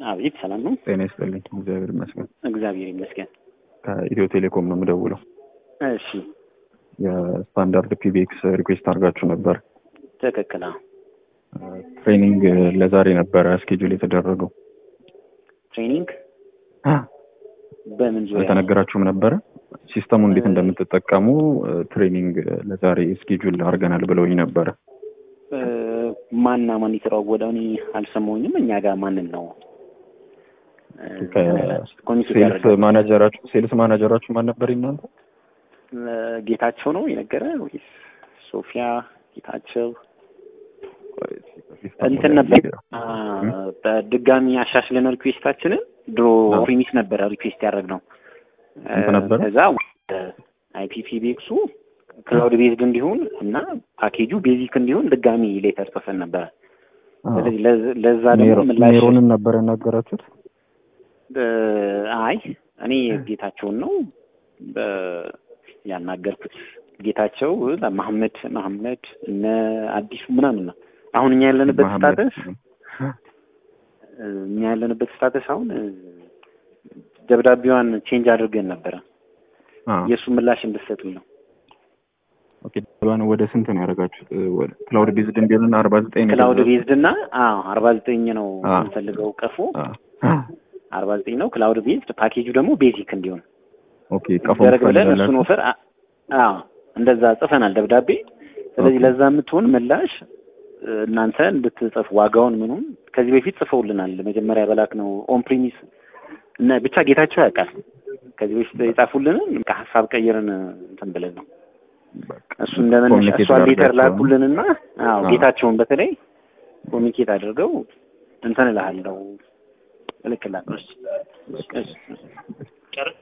አቤት ሰላም ነው። ጤና ይስጥልኝ። እግዚአብሔር ይመስገን። እግዚአብሔር ይመስገን። ከኢትዮ ቴሌኮም ነው የምደውለው። እሺ የስታንዳርድ ፒቢኤክስ ሪኩዌስት አድርጋችሁ ነበር። ትክክል። አዎ። ትሬኒንግ ለዛሬ ነበረ ስኬጁል የተደረገው። ትሬኒንግ በምን ዙሪያ? አልተነገራችሁም ነበረ? ሲስተሙ እንዴት እንደምትጠቀሙ ትሬኒንግ ለዛሬ ስኬጁል አድርገናል ብለውኝ ነበረ። ማና ማን የተሯወደው? እኔ አልሰማሁኝም። እኛ ጋር ማንን ነው ሴልስ ማናጀራችሁ ሴልስ ማናጀራችሁ ማን ነበር እናንተ? ጌታቸው ነው የነገረ ወይስ ሶፊያ ጌታቸው? እንትን ነበር በድጋሚ አሻሽለን ሪኩዌስታችንን ድሮ ፕሪሚስ ነበረ ሪኩዌስት ያደረግነው ነበረ ከዛ አይፒፒ ቤክሱ ክላውድ ቤዝድ እንዲሆን እና ፓኬጁ ቤዚክ እንዲሆን ድጋሚ ሌተር ጽፈን ነበረ። ስለዚህ ለዛ ደግሞ ምላሽ ሜሮንን ነበር ያናገራችሁት? አይ እኔ ጌታቸውን ነው ያናገርኩት። ጌታቸው መሐመድ መሐመድ እነ አዲሱ ምናምን ነው። አሁን እኛ ያለንበት ስታተስ እኛ ያለንበት ስታተስ አሁን ደብዳቤዋን ቼንጅ አድርገን ነበረ የእሱ ምላሽ እንድትሰጡኝ ነው። ኦኬ ደብዳቤዋን ወደ ስንት ነው ያደረጋችሁት? ክላውድ ቤዝድ እንዲሆን አርባ ዘጠኝ ነው ክላውድ ቤዝድ እና አዎ አርባ ዘጠኝ ነው የምንፈልገው ቀፎ አርባ ዘጠኝ ነው ክላውድ ቤዝድ ፓኬጁ ደግሞ ቤዚክ እንዲሆን ኦኬ ቀፎ ደረግ ብለን እሱን ኦፈር አዎ እንደዛ ጽፈናል ደብዳቤ። ስለዚህ ለዛ የምትሆን ምላሽ እናንተ እንድትጽፍ ዋጋውን ምኑን ከዚህ በፊት ጽፈውልናል። መጀመሪያ በላክ ነው ኦን ፕሪሚስ እና ብቻ ጌታቸው ያውቃል። ከዚህ በፊት የጻፉልንን ከሀሳብ ቀይረን እንትን ብለን ነው እሱ እንደመነሻ እሷን ሌተር ላኩልንና አዎ ጌታቸውን በተለይ ኮሚኒኬት አድርገው እንትን እልሃለሁ እልክላለሁ።